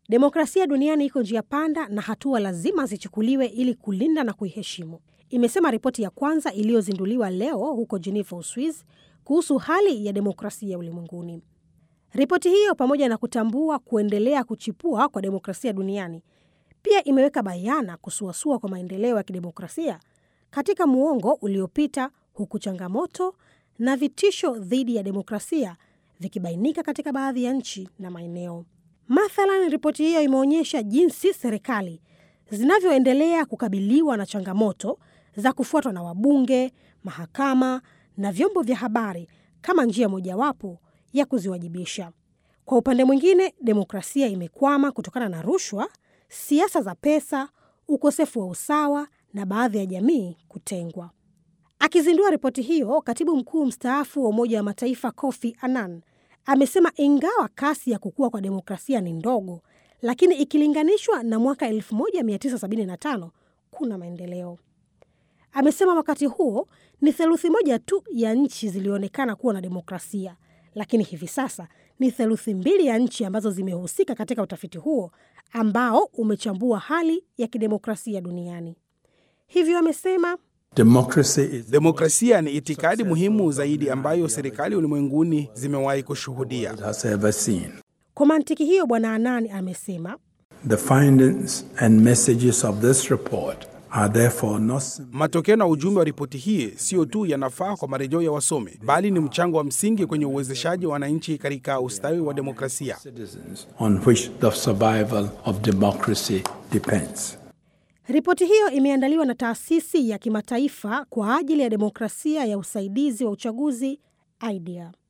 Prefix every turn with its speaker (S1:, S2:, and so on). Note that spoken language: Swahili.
S1: Demokrasia duniani iko njia panda na hatua lazima zichukuliwe ili kulinda na kuiheshimu, imesema ripoti ya kwanza iliyozinduliwa leo huko Geneva, Uswiz, kuhusu hali ya demokrasia ulimwenguni. Ripoti hiyo pamoja na kutambua kuendelea kuchipua kwa demokrasia duniani pia imeweka bayana kusuasua kwa maendeleo ya kidemokrasia katika muongo uliopita, huku changamoto na vitisho dhidi ya demokrasia vikibainika katika baadhi ya nchi na maeneo. Mathalan, ripoti hiyo imeonyesha jinsi serikali zinavyoendelea kukabiliwa na changamoto za kufuatwa na wabunge, mahakama na vyombo vya habari kama njia mojawapo ya kuziwajibisha. Kwa upande mwingine, demokrasia imekwama kutokana na rushwa, siasa za pesa, ukosefu wa usawa na baadhi ya jamii kutengwa. Akizindua ripoti hiyo, katibu mkuu mstaafu wa Umoja wa Mataifa Kofi Annan amesema ingawa kasi ya kukua kwa demokrasia ni ndogo, lakini ikilinganishwa na mwaka 1975 kuna maendeleo. Amesema wakati huo ni theluthi moja tu ya nchi zilionekana kuwa na demokrasia, lakini hivi sasa ni theluthi mbili ya nchi ambazo zimehusika katika utafiti huo ambao umechambua hali ya kidemokrasia duniani. Hivyo amesema
S2: Demokrasia ni itikadi muhimu zaidi ambayo serikali ulimwenguni zimewahi kushuhudia.
S1: Kwa mantiki hiyo, Bwana Anani amesema
S3: The findings and messages of this report are therefore not
S2: Matokeo na ujumbe wa ripoti hii sio tu yanafaa kwa marejeo ya wasomi, bali ni mchango wa msingi kwenye uwezeshaji wa wananchi katika ustawi wa demokrasia.
S3: citizens on which the survival of democracy depends.
S1: Ripoti hiyo imeandaliwa na taasisi ya kimataifa kwa ajili ya demokrasia ya usaidizi wa uchaguzi IDEA.